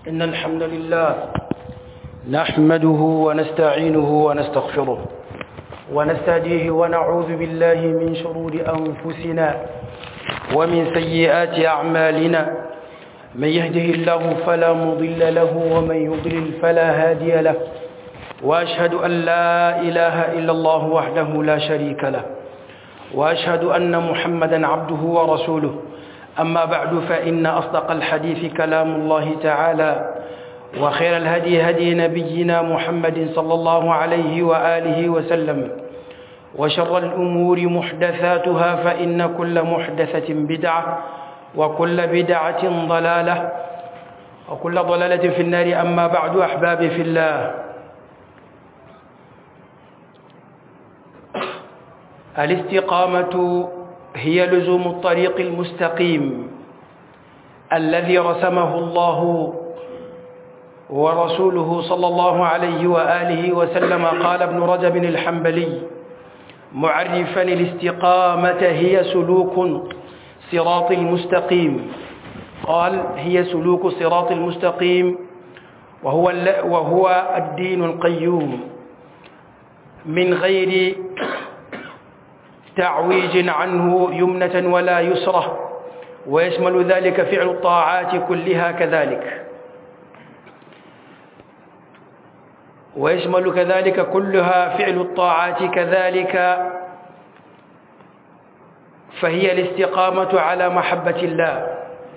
إن الحمد لله نحمده ونستعينه ونستغفره ونستهديه ونعوذ بالله من شرور أنفسنا ومن سيئات أعمالنا من يهده الله فلا مضل له ومن يضلل فلا هادي له وأشهد أن لا إله إلا الله وحده لا شريك له وأشهد أن محمدا عبده ورسوله أما بعد فإن أصدق الحديث كلام الله تعالى وخير الهدي هدي نبينا محمد صلى الله عليه وآله وسلم وشر الأمور محدثاتها فإن كل محدثة بدعة وكل بدعة ضلالة وكل ضلالة في النار أما بعد أحبابي في الله الاستقامة هي لزوم الطريق المستقيم الذي رسمه الله ورسوله صلى الله عليه وآله وسلم قال ابن رجب الحنبلي معرفا الاستقامة هي سلوك صراط المستقيم قال هي سلوك صراط المستقيم وهو وهو الدين القيوم من غير تعويج عنه يمنة ولا يسرة ويشمل ذلك فعل الطاعات كلها كذلك ويشمل كذلك كلها فعل الطاعات كذلك فهي الاستقامة على محبة الله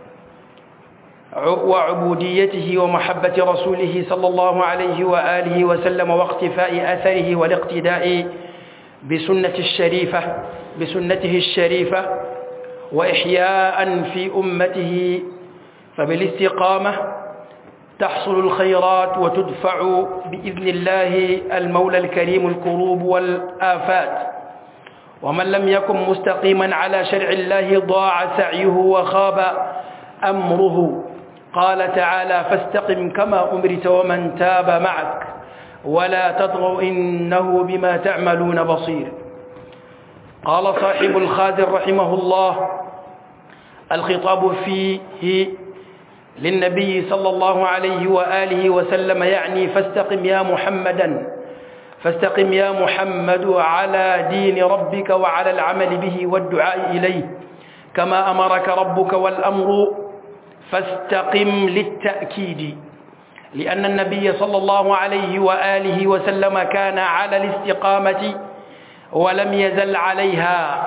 وعبوديته ومحبة رسوله صلى الله عليه وآله وسلم واقتفاء أثره والاقتداء بسنة الشريفة بسنته الشريفة وإحياء في أمته فبالاستقامة تحصل الخيرات وتدفع بإذن الله المولى الكريم الكروب والآفات ومن لم يكن مستقيما على شرع الله ضاع سعيه وخاب أمره قال تعالى فاستقم كما أمرت ومن تاب معك ولا تطغوا إنه بما تعملون بصير قال صاحب الخادر رحمه الله الخطاب فيه للنبي صلى الله عليه وآله وسلم يعني فاستقم يا محمدا فاستقم يا محمد على دين ربك وعلى العمل به والدعاء إليه كما أمرك ربك والأمر فاستقم للتأكيد لأن النبي صلى الله عليه وآله وسلم كان على الاستقامة ولم يزل عليها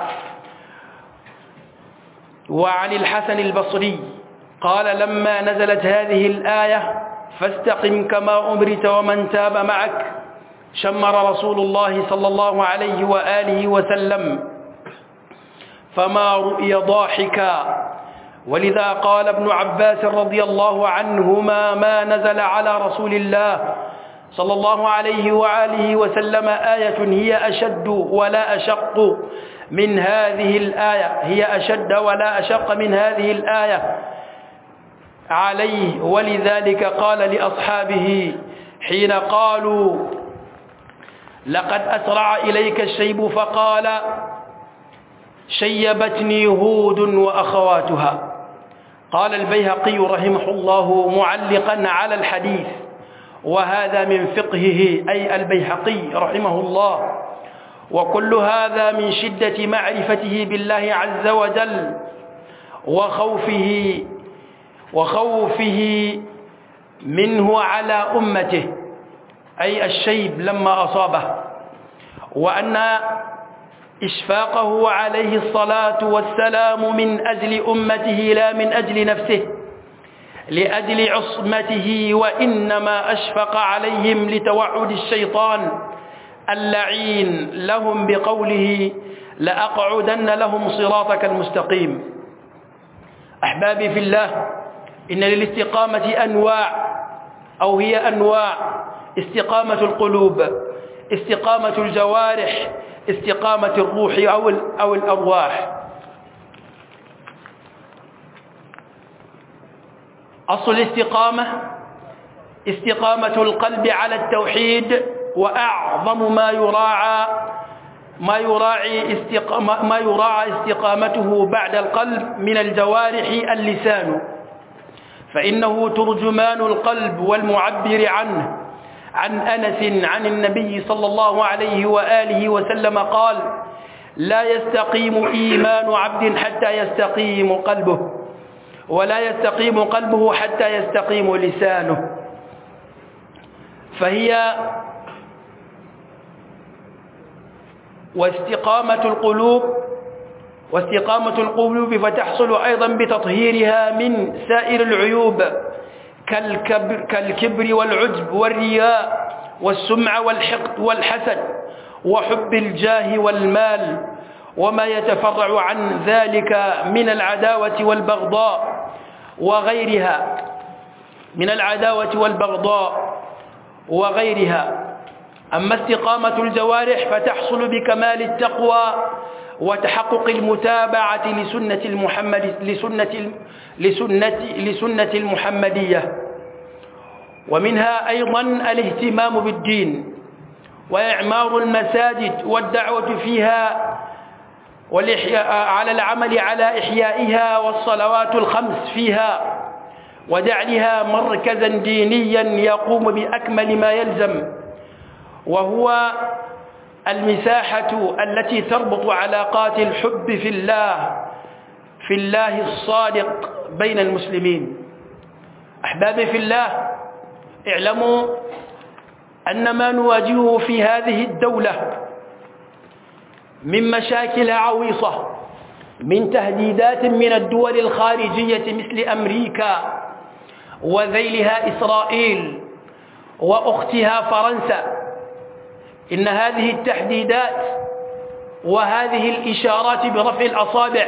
وعن الحسن البصري قال لما نزلت هذه الآية فاستقم كما أمرت ومن تاب معك شمر رسول الله صلى الله عليه وآله وسلم فما رؤي ضاحكا ولذا قال ابن عباس رضي الله عنهما ما نزل على رسول الله صلى الله عليه وآله وسلم آية هي أشد ولا أشق من هذه الآية هي أشد ولا أشق من هذه الآية عليه ولذلك قال لأصحابه حين قالوا لقد أسرع إليك الشيب فقال شيبتني هود وأخواتها قال البيهقي رحمه الله معلقا على الحديث وهذا من فقهه أي البيهقي رحمه الله وكل هذا من شدة معرفته بالله عز وجل وخوفه وخوفه منه على أمته أي الشيب لما أصابه وأن إشفاقه عليه الصلاة والسلام من أجل أمته لا من أجل نفسه لأجل عصمته وإنما أشفق عليهم لتوعد الشيطان اللعين لهم بقوله لأقعدن لهم صراطك المستقيم أحبابي في الله إن للاستقامة أنواع أو هي أنواع استقامة القلوب استقامة الجوارح استقامة الروح أو أو الأرواح أصل الاستقامة استقامة القلب على التوحيد وأعظم ما يراعى ما يراعي استقامة ما يراعى استقامته بعد القلب من الجوارح اللسان فإنه ترجمان القلب والمعبر عنه عن أنس عن النبي صلى الله عليه وآله وسلم قال لا يستقيم إيمان عبد حتى يستقيم قلبه ولا يستقيم قلبه حتى يستقيم لسانه فهي واستقامة القلوب واستقامة القلوب فتحصل أيضا بتطهيرها من سائر العيوب كالكبر, كالكبر والعجب والرياء والسمع والحقد والحسد وحب الجاه والمال وما يتفرع عن ذلك من العداوة والبغضاء وغيرها من العداوة والبغضاء وغيرها أما استقامة الجوارح فتحصل بكمال التقوى وتحقق المتابعة لسنة المحمد لسنة لسنة لسنة المحمدية ومنها أيضا الاهتمام بالدين وإعمار المساجد والدعوة فيها والإحياء على العمل على إحيائها والصلوات الخمس فيها وجعلها مركزا دينيا يقوم بأكمل ما يلزم وهو المساحة التي تربط علاقات الحب في الله في الله الصادق بين المسلمين أحبابي في الله اعلموا أن ما نواجهه في هذه الدولة من مشاكل عويصة من تهديدات من الدول الخارجية مثل أمريكا وذيلها إسرائيل وأختها فرنسا إن هذه التحديدات وهذه الإشارات برفع الأصابع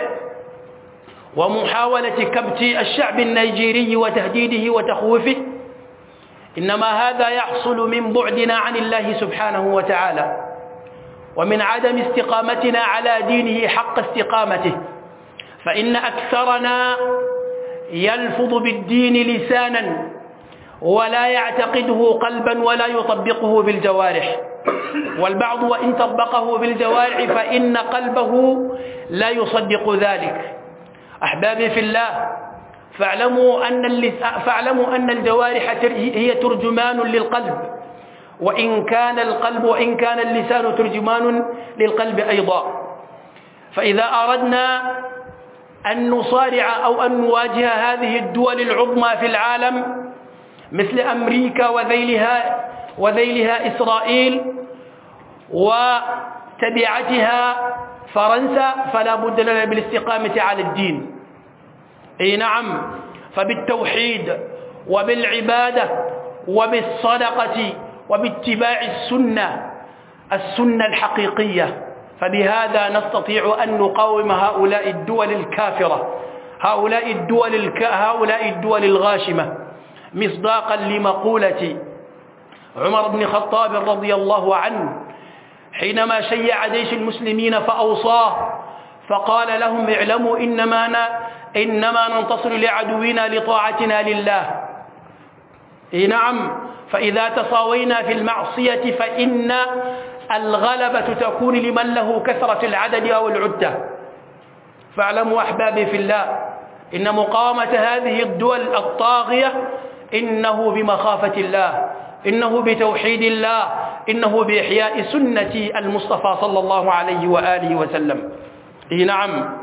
ومحاولة كبت الشعب النيجيري وتهديده وتخويفه إنما هذا يحصل من بعدنا عن الله سبحانه وتعالى ومن عدم استقامتنا على دينه حق استقامته فإن أكثرنا يلفظ بالدين لسانا ولا يعتقده قلبا ولا يطبقه بالجوارح والبعض وإن طبقه بالجوارح فإن قلبه لا يصدق ذلك أحبابي في الله فاعلموا أن, فاعلموا أن الجوارح هي ترجمان للقلب وإن كان القلب وإن كان اللسان ترجمان للقلب أيضا فإذا أردنا أن نصارع أو أن نواجه هذه الدول العظمى في العالم مثل أمريكا وذيلها وذيلها إسرائيل وتبعتها فرنسا فلا بد لنا بالاستقامة على الدين اي نعم فبالتوحيد وبالعبادة وبالصدقة وباتباع السنة السنة الحقيقية فبهذا نستطيع أن نقاوم هؤلاء الدول الكافرة هؤلاء الدول, الك... هؤلاء الدول الغاشمة مصداقا لمقولة عمر بن الخطاب رضي الله عنه حينما شيع جيش المسلمين فأوصاه فقال لهم اعلموا إنما, ن... إنما ننتصر لعدونا لطاعتنا لله إيه نعم فإذا تصاوينا في المعصية فإن الغلبة تكون لمن له كثرة العدد أو العدة فاعلموا أحبابي في الله إن مقاومة هذه الدول الطاغية إنه بمخافة الله إنه بتوحيد الله إنه بإحياء سنة المصطفى صلى الله عليه وآله وسلم إيه نعم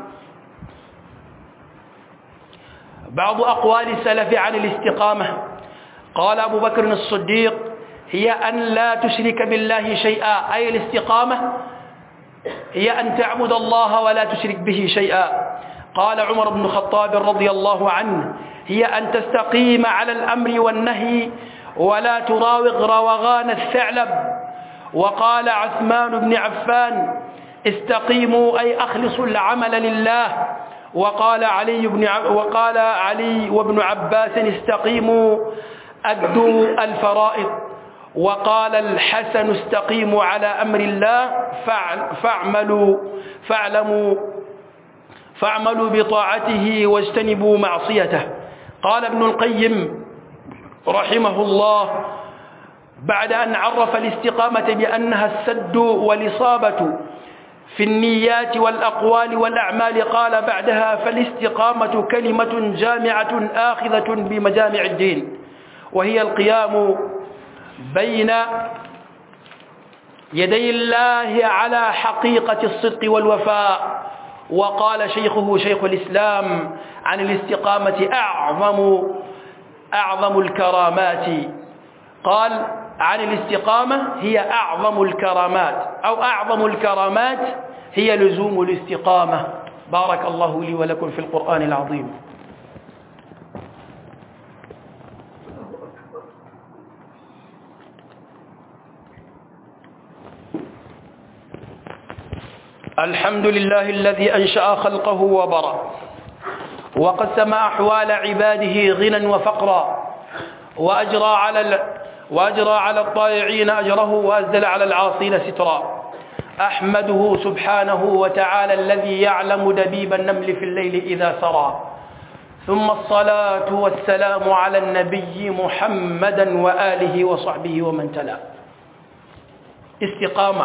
بعض أقوال السلف عن الاستقامة قال أبو بكر الصديق هي أن لا تشرك بالله شيئا أي الاستقامة هي أن تعبد الله ولا تشرك به شيئا قال عمر بن الخطاب رضي الله عنه هي أن تستقيم على الأمر والنهي ولا تراوغ روغان الثعلب وقال عثمان بن عفان استقيموا أي أخلصوا العمل لله وقال علي بن وقال علي وابن عباس استقيموا أدوا الفرائض وقال الحسن استقيموا على أمر الله فاعملوا فاعلموا فاعملوا بطاعته واجتنبوا معصيته قال ابن القيم رحمه الله بعد أن عرف الاستقامة بأنها السد والإصابة في النيات والأقوال والأعمال قال بعدها فالاستقامة كلمة جامعة آخذة بمجامع الدين وهي القيام بين يدي الله على حقيقة الصدق والوفاء وقال شيخه شيخ الإسلام عن الاستقامة أعظم أعظم الكرامات قال عن الاستقامة هي أعظم الكرامات أو أعظم الكرامات هي لزوم الاستقامة بارك الله لي ولكم في القرآن العظيم الحمد لله الذي أنشأ خلقه وبرأ وقسم أحوال عباده غنى وفقرا وأجرى على ال... وأجرى على الطائعين أجره وأزل على العاصين سترا أحمده سبحانه وتعالى الذي يعلم دبيب النمل في الليل إذا سرى ثم الصلاة والسلام على النبي محمدا وآله وصحبه ومن تلا استقامة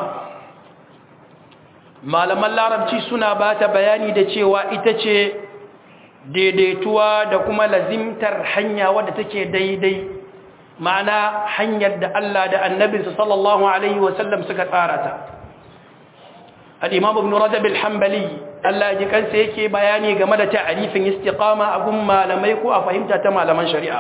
malaman larabci suna ba ta bayani da cewa ita ce daidaituwa da kuma lazimtar hanya wadda take daidai ma'ana hanyar da Allah da annabinsa sallallahu alaihi wasallam suka tsara ta al-imam ibn rajab al-hanbali Allah ji kansa yake bayani game da ta'arifin istiqama a gun malamai ko a fahimta ta malaman shari'a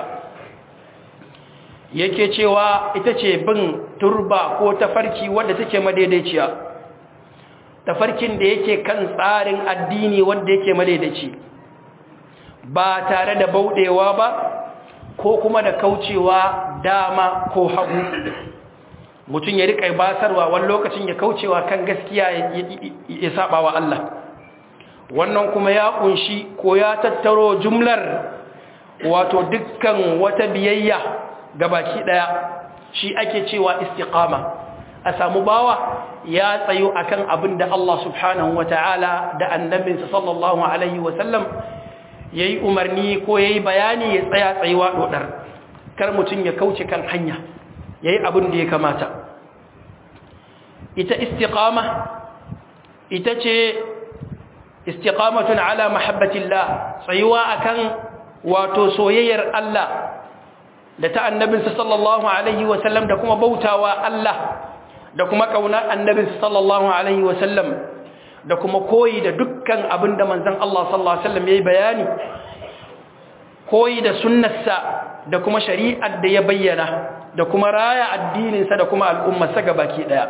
yake cewa ita ce bin turba ko tafarki wadda take madaidaiciya tafarkin da yake kan tsarin addini wanda yake madaidaici ba tare da bauɗewa ba ko kuma da kaucewa dama ko hagu mutum ya riƙa basarwa wani lokacin ya kaucewa kan gaskiya ya saba wa Allah wannan kuma ya kunshi ko ya tattaro jumlar wato dukkan wata biyayya ga baki ɗaya shi ake cewa istiqama a samu bawa ya tsayo akan abin da Allah subhanahu wa ta'ala da annabinsa sallallahu alaihi wasallam ya yi umarni ko ya yi bayani ya tsaya tsayuwa ɗoɗar kar mutum ya kauce kan hanya ya yi abin da ya kamata ita istiqama ita ce istiqamatun ala mahabbatillah tsayuwa akan wato soyayyar Allah da ta annabinsa sallallahu alaihi wasallam da kuma bautawa Allah da kuma kauna annabinsa sallallahu alaihi wasallam da kuma koyi da dukkan abin da manzon Allah sallallahu alaihi wasallam yayi bayani koyi da sunnarsa da kuma shari'ar da ya bayyana da kuma raya addininsa da kuma al'ummarsa gabaki daya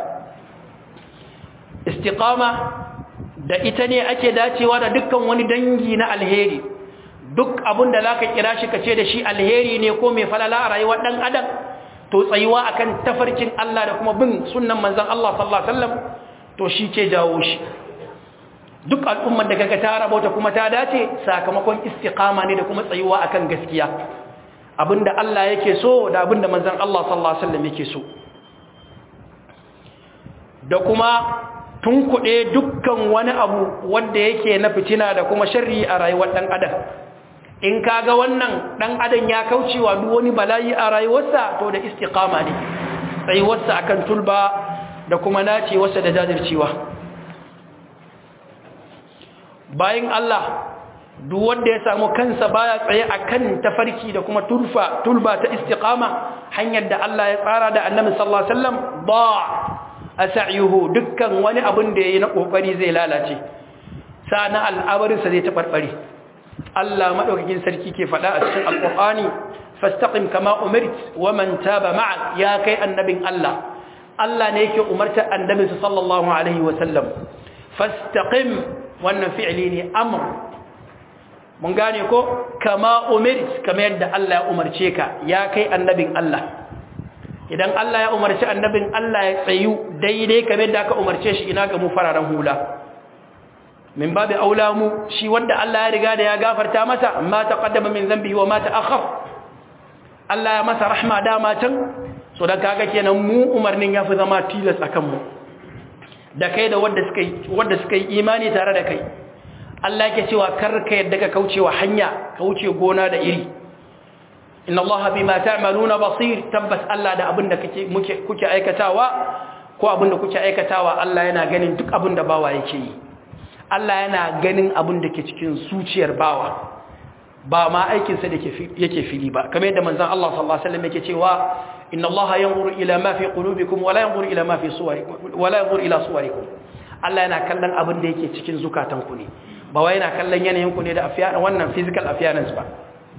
istiqama da ita ne ake dacewa da dukkan wani dangi na alheri duk abin da zaka kira shi kace da shi alheri ne ko mai falala a rayuwar dan adam to tsayuwa akan tafarkin Allah da kuma bin sunnan manzon Allah sallallahu alaihi wasallam to shi ke jawo shi duk al'ummar da kaga ta rabauta kuma ta dace sakamakon istiqama ne da kuma tsayuwa akan gaskiya abinda Allah yake so da abinda manzon Allah sallallahu alaihi wasallam yake so da kuma tunkuɗe dukkan wani abu wanda yake na fitina da kuma sharri a rayuwar ɗan adam in kaga wannan ɗan adam ya kaucewa duk wani bala'i a rayuwarsa to da istiqama ne tsayuwarsa akan tulba da kuma nacewarsa da jajircewa bayan Allah duk wanda ya samu kansa baya tsaye akan tafarki da kuma turfa tulba ta istiqama hanyar da Allah ya tsara da Annabi sallallahu alaihi wasallam ba asayuhu dukkan wani abin da yayi na kokari zai lalace sana al'amarin sa zai tabarbare Allah madaukakin sarki ke fada a cikin alqur'ani fastaqim kama umirt wa man taba ma'ak ya kai annabin Allah Allah ne yake umarta annabi sallallahu alaihi wasallam fastaqim wannan fi'li ne amr mun gane ko kama umirt kamar yadda Allah ya umarce ka ya kai annabin Allah idan Allah ya umarci annabin Allah ya tsayu daidai kamar yadda aka umarce shi ina ga mu fararen hula min babu aula mu shi wanda Allah ya riga da ya gafarta masa ma taqaddama min dhanbihi wa ma ta'akhkhar Allah ya masa rahma dama can so dan kaga kenan mu umarnin yafi zama tilas akan mu da kai da wanda suka yi wanda suka yi imani tare da kai Allah yake cewa karka yadda ka kaucewa hanya kauce gona da iri inna Allah bima ta'maluna basir tabbas Allah da abinda kake muke kuke aikatawa ko abin da kuke aikatawa Allah yana ganin duk abin da bawa yake yi Allah yana ganin abin da ke cikin zuciyar bawa ba ma aikinsa da yake fili ba kamar yadda manzon Allah sallallahu alaihi wasallam yake cewa inna Allah yanzuru ila ma fi qulubikum wa la yanzuru ila ma fi suwarikum wa la yanzuru ila suwarikum Allah yana kallon abin da yake cikin zukatanku ne ba wai yana kallon yanayin ku ne da afiya wannan physical appearance ba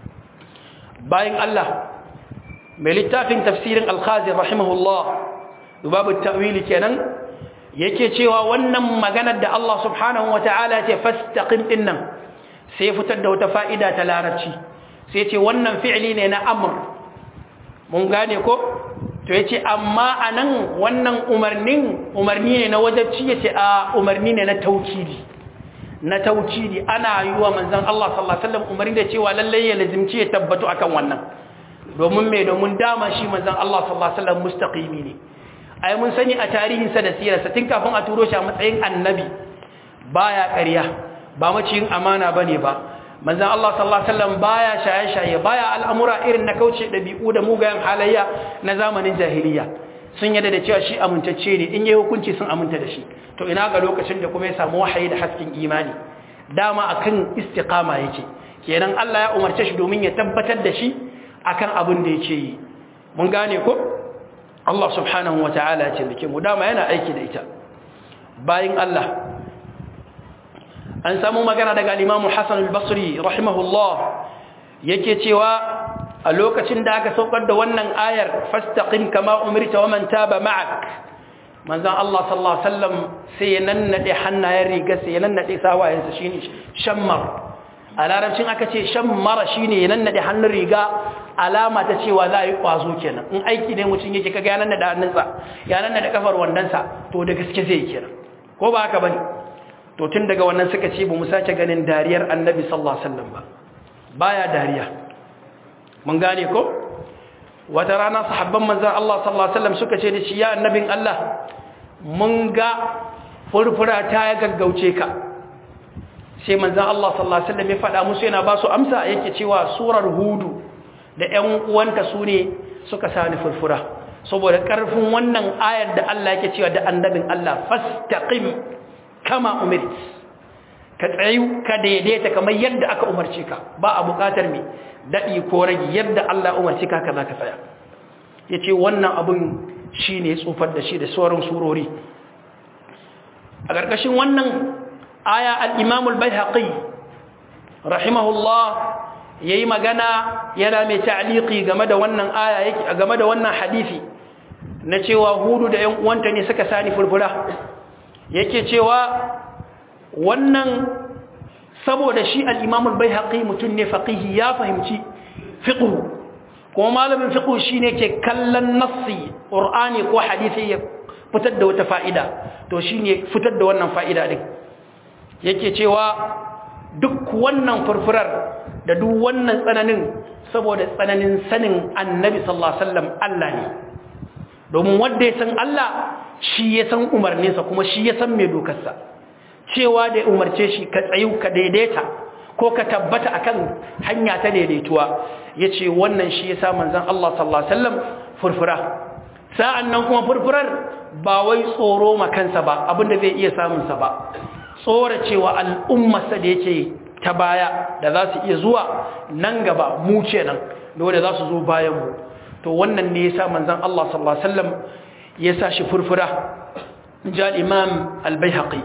bayan Allah mai littafin tafsirin al-Khazin rahimahullah babu ta'wili kenan yake cewa wannan maganar da Allah subhanahu wata'ala ya ce fastaqim dinnan sai fitar da wata fa'ida ta larabci sai ce wannan fi'li ne na amr mun gane ko to yace amma anan wannan umarnin umarni ne na wajibci yace a umarni ne na taukidi na taukidi ana yi wa manzon Allah sallallahu alaihi wasallam umarni da cewa lalle ya lazimci ya tabbatu akan wannan domin me domin dama shi manzon Allah sallallahu alaihi wasallam mustaqimi ne ai mun sani a tarihinsa da sirarsa tun kafin a turo shi a matsayin annabi baya ƙarya ba maciyin amana bane ba manzon Allah sallallahu alaihi wasallam baya shaye-shaye baya al'amura irin na kauce dabi'u da mugayen halayya na zamanin jahiliya sun yadda da cewa shi amintacce ne in yayi hukunci sun aminta da shi to ina ga lokacin da kuma ya samu wahayi da hasken imani dama akan istiqama yake kenan Allah ya umarce shi domin ya tabbatar da shi akan abin da yake yi mun gane ko Allah subhanahu wata'ala ya ce mu dama yana aiki da ita bayin Allah an samu magana daga al-Imam Hassan al-Basri rahimahullah yake cewa a lokacin da aka saukar da wannan ayar fastaqim kama umirta wa man taba ma'ak manzon Allah sallallahu alaihi wasallam sai ya nannade hannayen riga sai ya nannade sawayensa shine shammar a larabcin aka ce shammara shine ya nannade hannun riga alama ta cewa za a yi kwazo kenan in aiki ne mutum yake kaga ya nannade hannunsa ya nannade kafar wandansa to da gaske zai kenan ko ba haka bane to tun daga wannan suka ce ba mu sace ganin dariyar annabi sallallahu alaihi wasallam ba baya dariya mun gane ko wata rana sahabban manzon Allah sallallahu alaihi wasallam suka ce da shi ya annabin Allah mun ga furfura ta ya gaggauce ka sai manzon Allah sallallahu alaihi wasallam ya faɗa musu yana ba su amsa yake cewa surar hudu da ƴan uwanta su ne suka sani furfura saboda ƙarfin wannan ayar da Allah yake cewa da annabin Allah fastaqim kama umirt ka tsayu ka daidaita kamar yadda aka umarce ka ba a buƙatar me daɗi ko rage yadda Allah umarci ka ka za ka tsaya ya ce wannan abin shi ne tsufar da shi da sauran surori a ƙarƙashin wannan aya al'imamul bai haƙi rahimahullah ya yi magana yana mai ta'aliki game da wannan aya game da wannan hadisi na cewa hudu da ‘yan uwanta ne suka sani furfura yake cewa wannan saboda shi al'imamul bai haƙi mutum ne faƙihi ya fahimci fiƙu kuma malamin fiƙu shi ne ke kallon nassi ƙur'ani ko hadisi ya fitar da wata fa'ida to shi ne fitar da wannan fa'ida ɗin yake cewa duk wannan furfurar da duk wannan tsananin saboda tsananin sanin annabi sallallahu Alaihi Allah ne domin wanda ya san Allah shi ya san umarninsa kuma shi ya san mai dokarsa cewa da umarce shi ka tsayu ka daidaita ko ka tabbata akan hanya ta daidaituwa yace wannan shi yasa manzon Allah sallallahu alaihi wasallam furfura sa'annan kuma furfurar ba wai tsoro makansa ba abinda zai iya samun sa ba tsora cewa al'ummarsa da yake ta baya da za su iya zuwa nan gaba mu kenan dole za su zo bayan mu to wannan ne yasa manzon Allah sallallahu alaihi wasallam yasa shi furfura ja imam al-baihaqi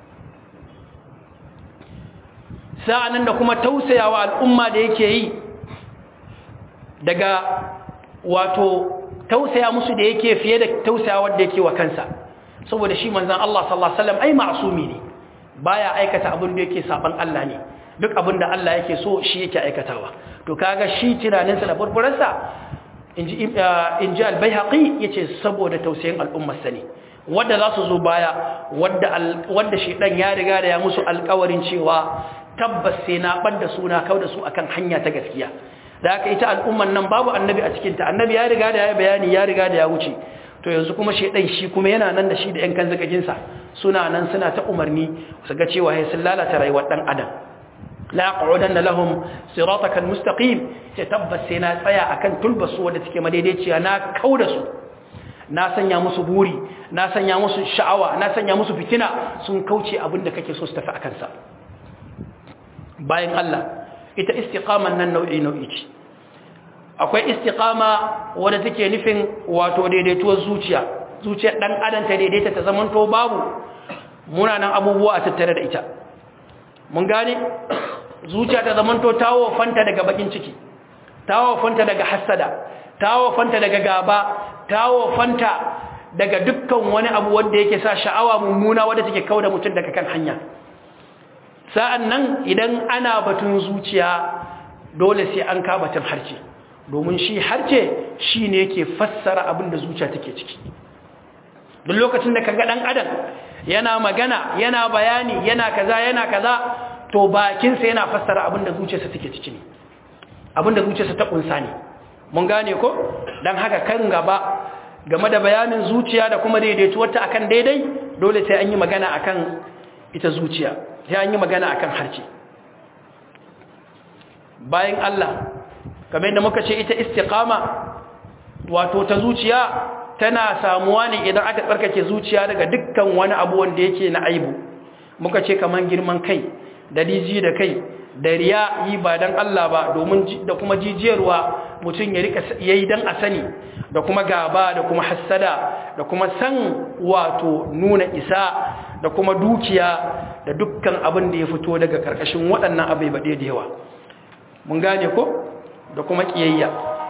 sa'anan da kuma tausayawa al'umma da yake yi daga wato tausaya musu da yake fiye da tausayawa da yake wa kansa saboda shi manzan Allah sallallahu Alaihi wasallam ai ma'asumi ne baya aikata abin da yake saban Allah ne duk abin da Allah yake so shi yake aikatawa to kaga shi tunaninsa da furfurarsa in ji albayhaƙi ya ce saboda tausayin al'ummarsa ne wadda za su zo baya wadda shi ɗan ya riga da ya musu alkawarin cewa tabbas sai na ɓadda suna kau da su akan hanya ta gaskiya da aka ita al'umman nan babu annabi a cikinta annabi ya riga da ya bayani ya riga da ya wuce to yanzu kuma shaidan shi kuma yana nan da shi da 'yan kan zagajinsa suna nan suna ta umarni su ga cewa ya sun lalata rayuwar ɗan adam la aqudanna lahum siratakal mustaqim ce tabbas sai na tsaya akan tulbasu wanda take madaidaiciya na kauda su na sanya musu buri na sanya musu sha'awa na sanya musu fitina sun kauce abin da kake so su tafi akan sa bayan Allah ita istiqaman nan nau'i nau'i ce akwai istiqama wadda take nufin wato daidaituwar zuciya zuciyar dan adam ta daidaita ta zamanto babu munanan abubuwa a tattare da ita mun gane zuciya ta zamanto tawo fanta daga bakin ciki tawo fanta daga hasada tawo fanta daga gaba tawo fanta daga dukkan wani abu wanda yake sa sha'awa mummuna wanda take kauda mutum daga kan hanya sa'an nan idan ana batun zuciya dole sai an ka batun harce domin shi harce shi ne yake fassara abin da zuciya take ciki duk lokacin da kaga ɗan adam yana magana yana bayani yana kaza yana kaza to bakinsa yana fassara abin da zuciyarsa take ciki ne abin da zuciyarsa ta kunsa ne mun gane ko dan haka kan gaba game da bayanin zuciya da kuma daidaituwarta akan daidai dole sai an yi magana akan ita zuciya sai an yi magana akan harce bayan Allah kamar yadda muka ce ita istiqama wato ta zuciya tana samuwa ne idan aka tsarkake zuciya daga dukkan wani abu wanda yake na aibu muka ce kaman girman kai da diji da kai da riya yi ba dan Allah ba domin da kuma jijiyarwa mutum ya rika yayi dan a sani da kuma gaba da kuma hassada da kuma san wato nuna isa da kuma dukiya da dukkan abin da ya fito daga karkashin waɗannan abai baɗe da yawa mun gane ko da kuma ƙiyayya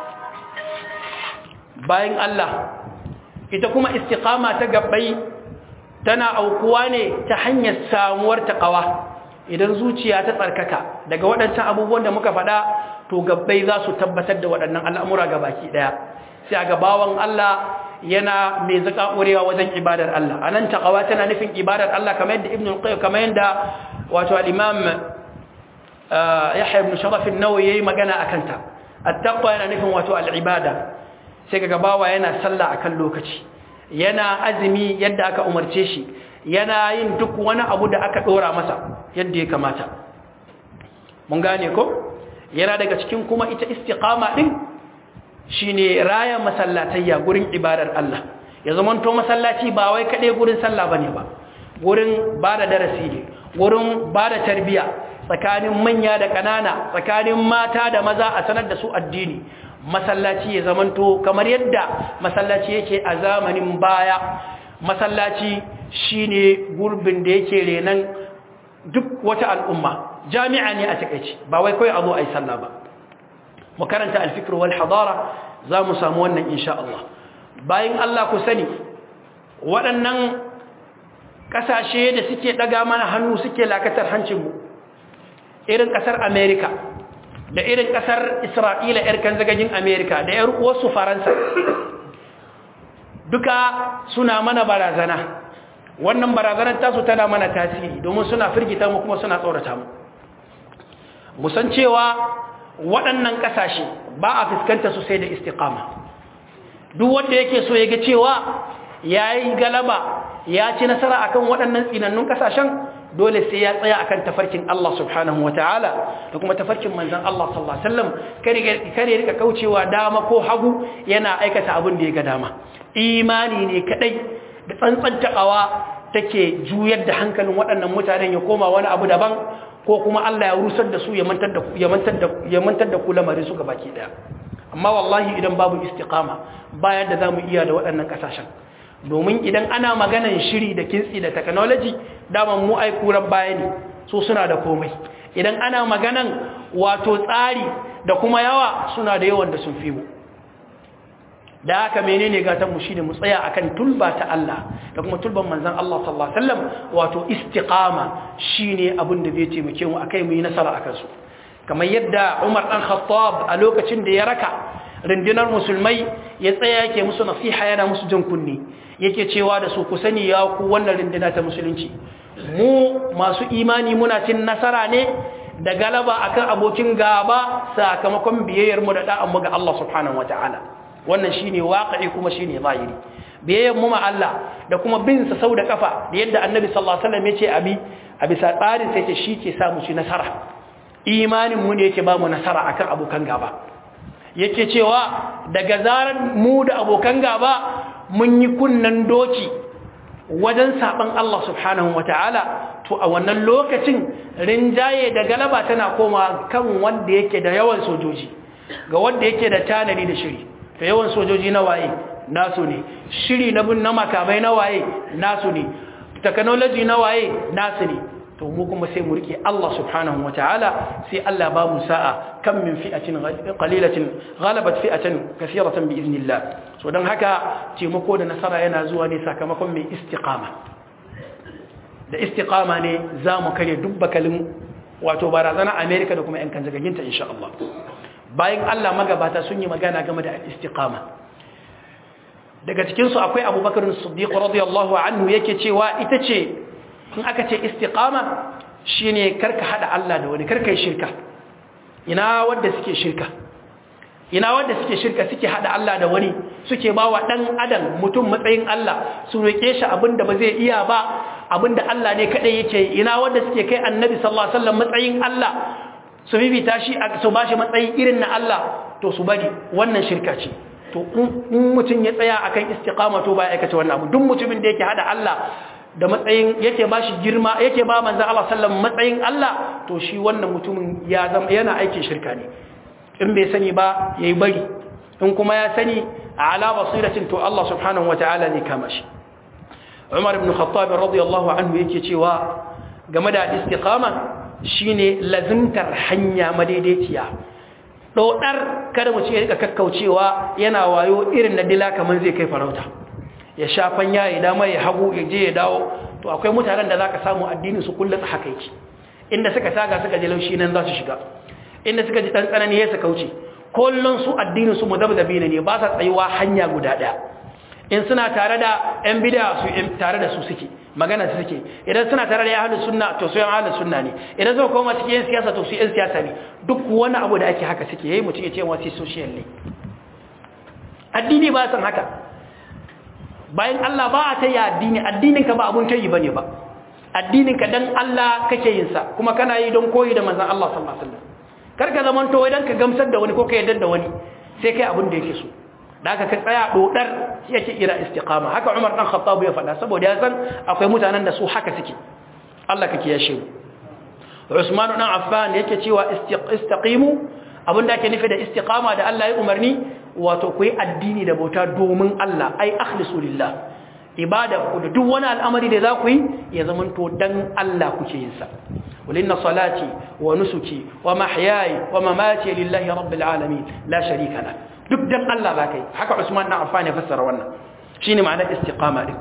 bayan Allah ita kuma istiqama ta gabbai tana aukuwa ne ta hanyar samuwar taqwa idan zuciya ta tsarkaka daga waɗancan abubuwan da muka faɗa to gabbai za su tabbatar da waɗannan al'amura ga baki ɗaya sai ga bawan Allah yana mai zaka ƙurewa wajen ibadar Allah anan taqwa tana nufin ibadar Allah kamar yadda ibnu qayyim kamar yadda wato al-imam yahya ibn sharaf an-nawawi yayi magana akan ta at-taqwa yana nufin wato al-ibada sai kaga bawa yana sallah akan lokaci yana azumi yadda aka umarce shi yana yin duk wani abu da aka dora masa yadda ya kamata mun gane ko yana daga cikin kuma ita istiqama din shine raya masallatayya gurin ibadar Allah ya zamanto masallaci ba wai kade gurin sallah bane ba gurin bada darasi ne gurin bada tarbiya tsakanin manya da kanana tsakanin mata da maza a sanar da su addini masallaci ya zamanto kamar yadda masallaci yake a zamanin baya masallaci shine gurbin da yake renan duk wata al'umma jami'a ne a takeici ba wai kai a zo ai sallah ba mu karanta al-fikr wal hadara za mu samu wannan insha Allah bayan Allah ku sani waɗannan ƙasashe da suke ɗaga mana hannu suke lakatar hancinmu irin ƙasar Amerika da irin ƙasar Isra'ila ‘yar kanzagajin Amerika da ‘yar uwarsu Faransa duka suna mana barazana wannan barazanar tasu tana mana tasiri domin suna firgita mu kuma suna tsorata mu musan cewa waɗannan ƙasashe ba a fuskanta su sai da istiqama duk wanda yake so ya ga cewa ya yi galaba ya ci nasara akan waɗannan tsinannun ƙasashen dole sai ya tsaya akan tafarkin Allah subhanahu wa ta'ala da kuma tafarkin manzan Allah sallallahu Alaihi wasallam kare rika kaucewa dama ko hagu yana aikata abin da ya ga dama imani ne kadai da tsantsan taƙawa take juyar da hankalin waɗannan mutanen ya koma wani abu daban ko kuma Allah ya rusar da su ya mantar da ya mantar da ya mantar da ku lamarin su baki daya amma wallahi idan babu istiqama bayan da zamu iya da waɗannan kasashen domin idan ana maganan shiri da kintsi da technology daman mu ai kuran baya ne so suna da komai idan ana maganan wato tsari da kuma yawa suna da yawan da sun fi mu da haka menene gatan mu shine mu tsaya akan tulba ta Allah da kuma tulban manzon Allah sallallahu alaihi wasallam wato istiqama shine abin da zai taimake mu akai mu yi nasara akan su kamar yadda Umar dan Khattab a lokacin da ya raka rundunar musulmai ya tsaya yake musu nasiha yana musu jan kunni yake cewa da su ku sani ya ku wannan runduna ta musulunci mu masu imani muna cin nasara ne da galaba akan abokin gaba sakamakon biyayyar mu da da'an mu ga Allah subhanahu wataala wannan shine waqi'i kuma shine zahiri biyayyar mu ma Allah da kuma bin sa sau da kafa da yadda Annabi sallallahu alaihi wasallam yace abi a bisa tsarin sai ce shi ke sa mu ci nasara imanin mu ne yake ba mu nasara akan abokan gaba yake cewa daga zarar mu da abokan gaba mun yi kunnan doki wajen saban Allah subhanahu wata'ala to a wannan lokacin rinjaye da galaba tana koma kan wanda yake da yawan sojoji ga wanda yake da tanadi da shiri to yawan sojoji na waye nasu ne shiri na bin na makamai na waye nasu ne technology na waye nasu ne to mu kuma sai mu rike Allah subhanahu wataala sai Allah ba mu sa'a kam min fi'atin qalilatin ghalabat fi'atan kathiratan bi iznillah so dan haka taimako da nasara yana zuwa ne sakamakon mai istiqama da istiqama ne zamu kare dubbakalin wato barazana America da kuma yan kanjagaginta insha Allah bayan Allah magabata sun yi magana game da istiqama daga cikin su akwai Abubakar Siddiq radiyallahu anhu yake cewa ita ce in aka ce istiqama shine karka hada Allah da wani karka yi shirka ina wanda suke shirka ina wanda suke shirka suke hada Allah da wani suke bawa dan adam mutum matsayin Allah su roke shi abinda ba zai iya ba abinda Allah ne kadai yake ina wanda suke kai annabi sallallahu alaihi wasallam matsayin Allah su bibita shi su bashi matsayi irin na Allah to su bari wannan shirka ce to in mutum ya tsaya akan istiqama to ba ya aikata wannan abu duk mutumin da yake hada Allah da matsayin yake ba shi girma yake ba manzan Allah sallam matsayin Allah to shi wannan mutumin ya zama yana aikin shirka ne in bai sani ba yayi bari in kuma ya sani ala basiratin to Allah subhanahu wataala ne kama shi Umar ibn Khattab radiyallahu anhu yake cewa game da istiqama shine lazimtar hanya madaidaiciya dodar kada mu ce ya rika kakkaucewa yana wayo irin na dila kaman zai kai farauta ya shafan ya yi dama ya hagu ya je ya dawo to akwai mutanen da za ka samu addinin su kullum haka yake inda suka taga suka ji laushi nan za su shiga inda suka ji ɗan tsanani ya suka wuce kullum su addinin su mudabdabi ne ba sa tsayuwa hanya guda ɗaya in suna tare da yan bid'a su tare da su suke magana su suke idan suna tare da ya ahlus sunna to su yan ahlus sunna ne idan suka koma cikin yan siyasa to su yan siyasa ne duk wani abu da ake haka suke yayi mutum ya ce wasu social ne addini ba san haka bayan Allah ba a ta yi addini addininka ba abun ta yi ba ne ba addininka don Allah kake yin sa kuma kana yi don koyi da manzan Allah sallallahu alaihi wasallam karka zaman to idan ka gamsar da wani ko ka yarda da wani sai kai abin da yake so da aka ka tsaya dodar yake ira istiqama haka Umar dan Khattab ya faɗa saboda ya san akwai mutanen da su haka suke Allah kake yashe mu Usman dan Affan yake cewa istiqimu abinda ake nufi da istiqama da Allah ya umarni wato ku yi addini da bauta domin Allah ai akhlisu lillah ibada ku da duk wani al'amari da za ku yi ya zamanto dan Allah kuke yin sa walinna salati wa nusuki wa mahyayi wa mamati lillahi rabbil alamin la sharika la duk dan Allah ba kai haka Usman dan Affan ya fassara wannan shine ma'anar istiqama din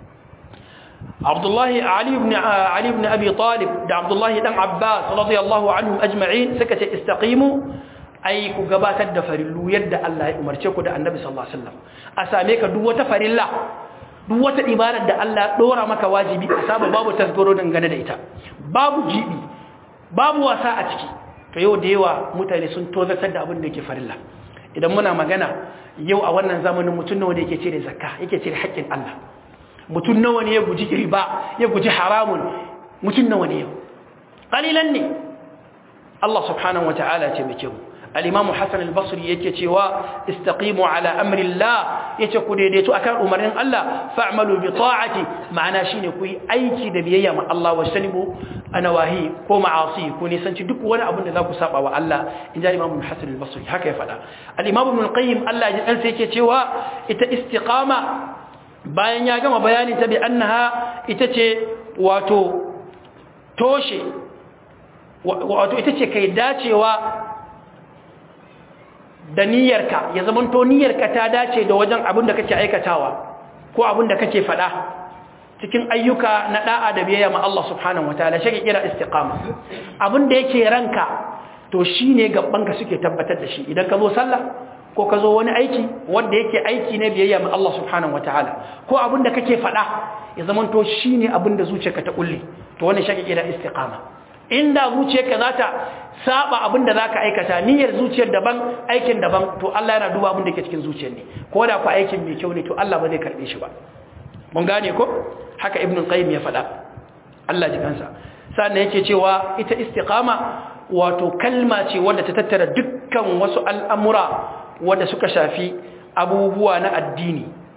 Abdullahi Ali ibn Ali ibn Abi Talib da Abdullahi dan Abbas radiyallahu anhum ajma'in suka ce istaqimu ai ku gabatar da farillu yadda Allah ya umarce ku da Annabi sallallahu alaihi wasallam a same ka duk wata farilla duk wata ibadar da Allah dora maka wajibi a saba babu tasgaro dangane da ita babu jibi babu wasa a ciki to yau da yawa mutane sun tozartar da abin da yake farilla idan muna magana yau a wannan zamanin mutum nawa ne yake cire zakka yake cire haƙƙin Allah mutum nawa ne ya guji riba ya guji haramun mutum nawa ne yau qalilan ne Allah subhanahu wataala ce muke mu al-imamu hasan al-basri yake cewa istaqimu ala amri Allah yace ku daidaito akan umarnin Allah fa'malu bi ta'ati ma'ana shine ku yi aiki da biyayya ma Allah wa sanibu anawahi ko ma'asi ku nisanci duk wani abin da za ku saba wa Allah inja imamu hasan al-basri haka ya fada al-imamu ibn al-qayyim Allah ya dan sai yake cewa ita istiqama bayan ya gama bayanin ta bi annaha ita ce wato toshe wato ita ce kai dacewa da niyyarka ya zamanto niyyarka ta dace da wajen abin da kake aikatawa ko abin da kake faɗa cikin ayyuka na da'a da biyayya ma Allah subhanahu wataala shi kira istiqama abin da yake ranka to shine gabbanka suke tabbatar da shi idan ka zo sallah ko ka zo wani aiki wanda yake aiki ne biyayya ma Allah subhanahu wataala ko abin da kake faɗa ya zamanto shine abin da zuciyarka ta kulle to wannan shi kira istiqama inda zuciyarka za ta saba abin da za ka aikata niyyar zuciyar daban aikin daban to Allah yana duba abin da ke cikin zuciyar ne ko da ku aikin mai kyau ne to Allah ba zai karbe shi ba mun gane ko haka ibn qayyim ya faɗa Allah ji kansa sannan yake cewa ita istiqama wato kalma ce wadda ta tattara dukkan wasu al'amura wadda suka shafi abubuwa na addini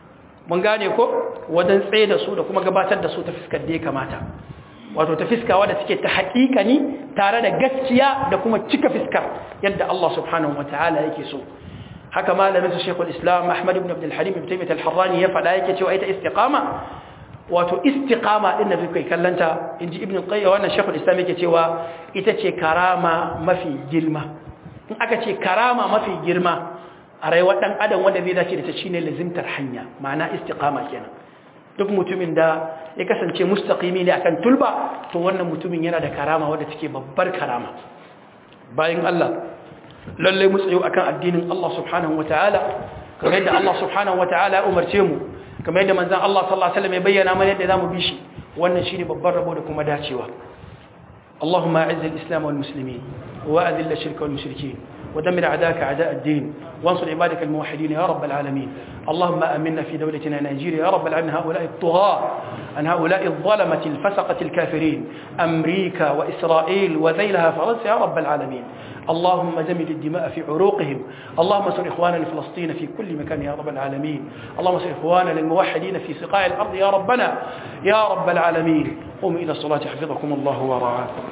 mun gane ko wajen tsaye da su da kuma gabatar da su ta fiskar da ya kamata wato ta fiskawa da suke ta haƙiƙani tare da gaskiya da kuma cika fiskar yadda Allah subhanahu wataala yake so haka malamin su Sheikhul Islam Ahmad ibn Abdul Halim ibn Taymiyyah al-Harrani ya faɗa yake cewa ita istiqama wato istiqama din da kai kallanta inji Ibn Qayyim wannan Sheikhul Islam yake cewa ita ce karama mafi girma in aka ce karama mafi girma a rayuwar dan adam wanda zai dace da ta shine lazimtar hanya ma'ana istiqama kenan duk mutumin da ya kasance mustaqimi ne akan tulba to wannan mutumin yana da karama wadda take babbar karama bayan Allah lalle mu tsayo akan addinin Allah subhanahu wataala kamar yadda Allah subhanahu wataala ya umarce mu kamar yadda manzon Allah sallallahu alaihi wasallam ya bayyana mana yadda zamu bi shi wannan shine babbar rabo da kuma dacewa اللهم اعز الاسلام والمسلمين واذل الشرك والمشركين ودمر اعداءك اعداء الدين وانصر عبادك الموحدين يا رب العالمين اللهم امنا في دولتنا نيجيريا يا رب العالمين هؤلاء الطغاة عن هؤلاء الظلمة الفسقة الكافرين امريكا واسرائيل وذيلها فرنسا يا رب العالمين اللهم زمل الدماء في عروقهم اللهم انصر اخواننا فلسطين في كل مكان يا رب العالمين اللهم انصر اخواننا الموحدين في سقاع الارض يا ربنا يا رب العالمين قوموا الى الصلاه حفظكم الله ورعاكم